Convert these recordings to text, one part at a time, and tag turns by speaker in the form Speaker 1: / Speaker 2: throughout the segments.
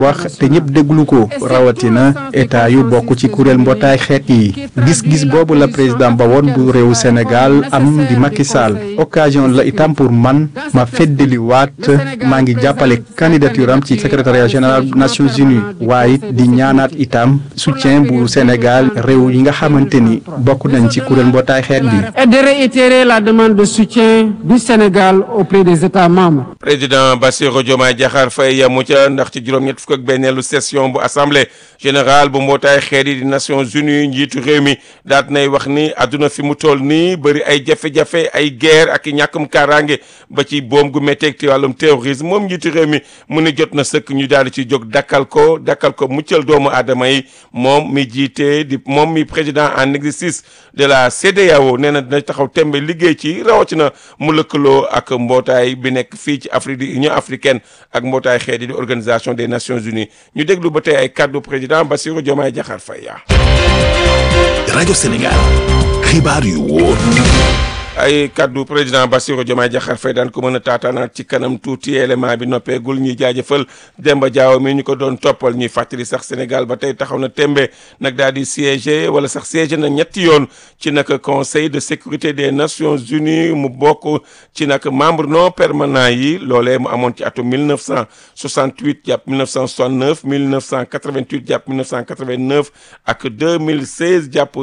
Speaker 1: wax te ñëpp déglu ko rawatina état yu bokk ci kuréel mbootaay xeet yi gis-gis boobu la président ba woon bu réewu Sénégal am di Macky Sall occasion la itam pour man ma feddali waat maa ngi jàppale candidature am ci secrétariat général Nations Unies waaye di ñaanaat itam soutien bu Sénégal réew yi nga xamante ni bokk nañ ci kuréel mbootaay xeet bi.
Speaker 2: et de réitérer la demande de soutien du Sénégal auprès des États membres.
Speaker 3: président Bassirou Diomaye Diakhar Faye yamu ca ndax ci juróom-ñett fukk ak benneelu session bu assemblée générale bu mbootaay xeet yi di Nations Unies njiitu réew mi daat nay wax ni àdduna fi mu toll nii bëri ay jafe-jafe ay guerre ak i ñàkkum kaaraange ba ci boom gu métteeg ci wàllum terrorisme moom njiitu réew mi mu ni jot na sëkk ñu daal di ci jóg dakkal ko dakkal ko muccal doomu aadama yi moom mi jiite di moom mi président en exercice de la CEDEAO nee na dina taxaw tembe liggéey ci rawatina mu lëkkaloo ak mbootaay bi nekk fii ci Afrique di Union africaine ak mbootaay xeet yi di organisation des Nations Unies ñu déglu ba tey ay kàddu président Bassirou Diomaye Diakhar Faye
Speaker 4: rajo Sénégal xibaar yu wóor
Speaker 3: ay kaddu président Bassirou Diomaye Diakhar Faye daan ko mën a taataanaat ci kanam tuuti élément bi noppeegul ñuy jaajëfal Demba Diaw mi ñu ko doon toppal ñuy fàttali sax Sénégal ba tey taxaw na tembe nag daal di siégé wala sax siégé na ñetti yoon ci nag conseil de sécurité des nations unies mu bokk ci nag membre non permanent yi loolee mu amoon ci atum 1968 jàpp 1969 1988 jàpp 1989 ak 2016 jàpp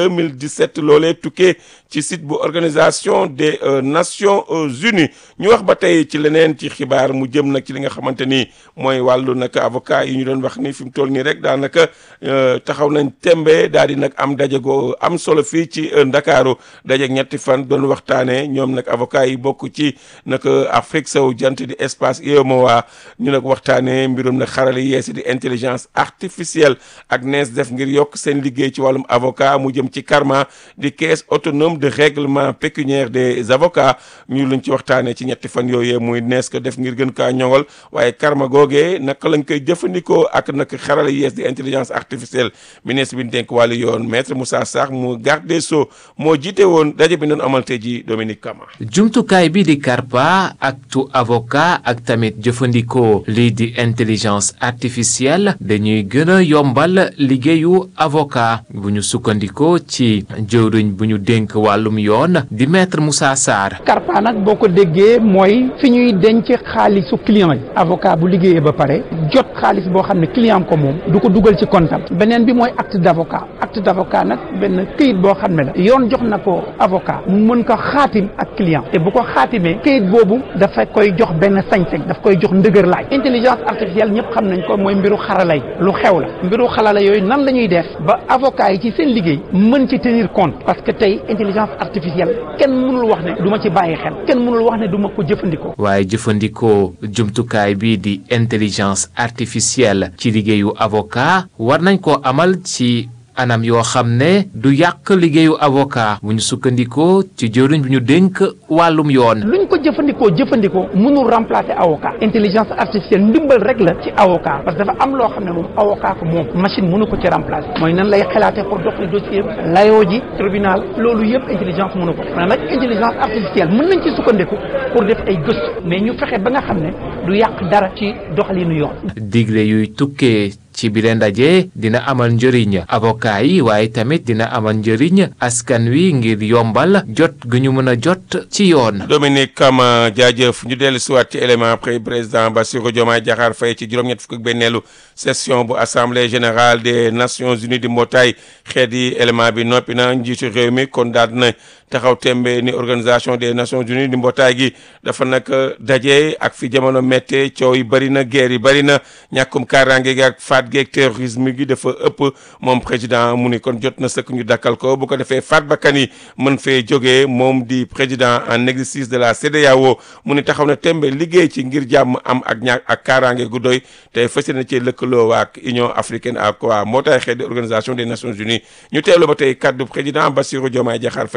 Speaker 3: 2017 loolee tukkee ci site bu organisation des Nations Unies ñu wax ba tey ci leneen ci xibaar mu jëm nag ci li nga xamante ni mooy wàllu nag avocat yi ñu doon wax ni fi mu toll nii rek daanaka taxaw nañ tembe daal di nag am daje go am solo fii ci Ndakaaru daje ñetti fan doon waxtaanee ñoom nag avocat yi bokk ci nag Afrique sowu jant di espace UEMOA ñu nag waxtaanee mbirum nag xarale yeesi di intelligence artificielle ak nees def ngir yokk seen liggéey ci wàllum avocat mu jëm ci karma di caisse autonome de règlement pécuniaire des avocats ñu luñ ci waxtaanee ci ñetti fan yooyee muy nees ko def ngir gën kaa ñoŋal waaye karma googee naka lañ koy jëfandikoo ak nag xarala yees di intelligence artificielle ministre bi ñu dénk wàllu yoon maître Moussa Sarr mu garde des sceaux moo jiite woon daje bi doon amal tey ji Dominique Kama.
Speaker 5: jumtukaay bi di karpa ak tu avocat ak tamit jëfandikoo lii di intelligence artificielle dañuy gën a yombal liggéeyu avocat bu ñu sukkandikoo ci jëwriñ bu ñu dénk wàllum yoon di maître Moussa Sarr.
Speaker 6: karpa nag boo ko déggee mooy fi ñuy denc xaalisu client yi avocat bu liggéeyee ba pare jot xaalis boo xam ne client ko moom du ko dugal ci comptam beneen bi mooy acte d'avocat acte d'avocat nag benn këyit boo xam ne la yoon jox na ko avocat mu mën ko xaatim ak client te bu ko xaatimee këyit boobu dafa koy jox benn sañ-sañ daf koy jox ndëgër laay intelligence artificielle ñëpp xam nañ ko mooy mbiru xarala yi lu xew la mbiru xarala yooyu nan la ñuy def ba avocat yi ci seen liggéey mën ci tenir compte parce que tey intelligence artificielle kenn mënul wax ne du ma ci bàyyi xel kenn mënul wax ne du ma ko jëfandikoo.
Speaker 5: waaye jëfandikoo jumtukaay bi di intelligence artificielle ci liggéeyu avocat war nañ koo amal ci anam yoo xam ne du yàq liggéeyu avocat bu ñu sukkandikoo ci jëriñ bu ñu dénk wàllum yoon.
Speaker 6: luñ ko jëfandikoo jëfandikoo mënul remplacer avocat intelligence artificielle ndimbal rek la ci avocat parce que dafa am loo xam ne moom avocat ko moom machine mënu ko ci remplacer mooy nan lay xalaatee pour doxali dossier layoo ji tribunal loolu yëpp intelligence mënu ko mais nag intelligence artificielle mën nañ ci sukkandiku pour def ay gëstu mais ñu fexe ba nga xam ne du yàq dara ci doxalinu yoon.
Speaker 5: digle yuy tukkee. ci bile ndaje dina amal njëriñ avocat yi waaye tamit dina amal njëriñ askan wi ngir yombal jot gu ñu mën a jot ci yoon.
Speaker 3: Dominique Kama jaajëf ñu dellu siwaat ci élément après président Bassirou Diomaye Diakhar Faye ci juróom-ñett fukk ak benneelu session bu assemblée générale des nations unies di mbootaay xeet yi élément bi noppi na njiitu réew mi kon daal na taxaw tembe ni organisation des nations unies di mbootaay gi dafa nag daje ak fi jamono méttee coow yi bëri na guerre yi bëri na ñàkkum kaaraange gi ak faat geeg terrorisme gi dafa ëpp moom président mu ni kon jot na sëkk ñu dakkal ko bu ko defee faat bakkan yi mën fee jógee moom di président en exercice de la CEDEAO mu ni taxaw na tembe liggéey ci ngir jàmm am ak ñaak ak kaaraange gu doy te fas yéene ci lëkkaloo waa ak Union africaine ak waa mbootaay xeet di organisation des nations unies ñu teewlu ba tey kaddu président Bassirou Diomaye Diakhar Faye démb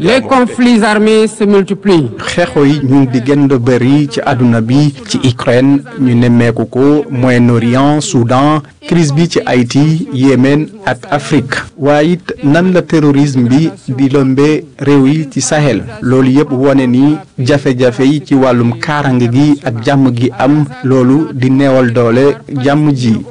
Speaker 2: Les conflits armés se multiplient.
Speaker 1: xeexoo yi ñu ngi di gën a bëri ci àdduna bi ci Ukraine ñu nemmeeku ko Moyen-Orient Soudan crise bi ci Haïti Yémen ak Afrique waaye it nan la terrorisme bi di lëmbee réew yi ci Sahel loolu yëpp wone ni jafe-jafe yi ci wàllum kaaraange gi ak jàmm gi am loolu di neewal doole jàmm ji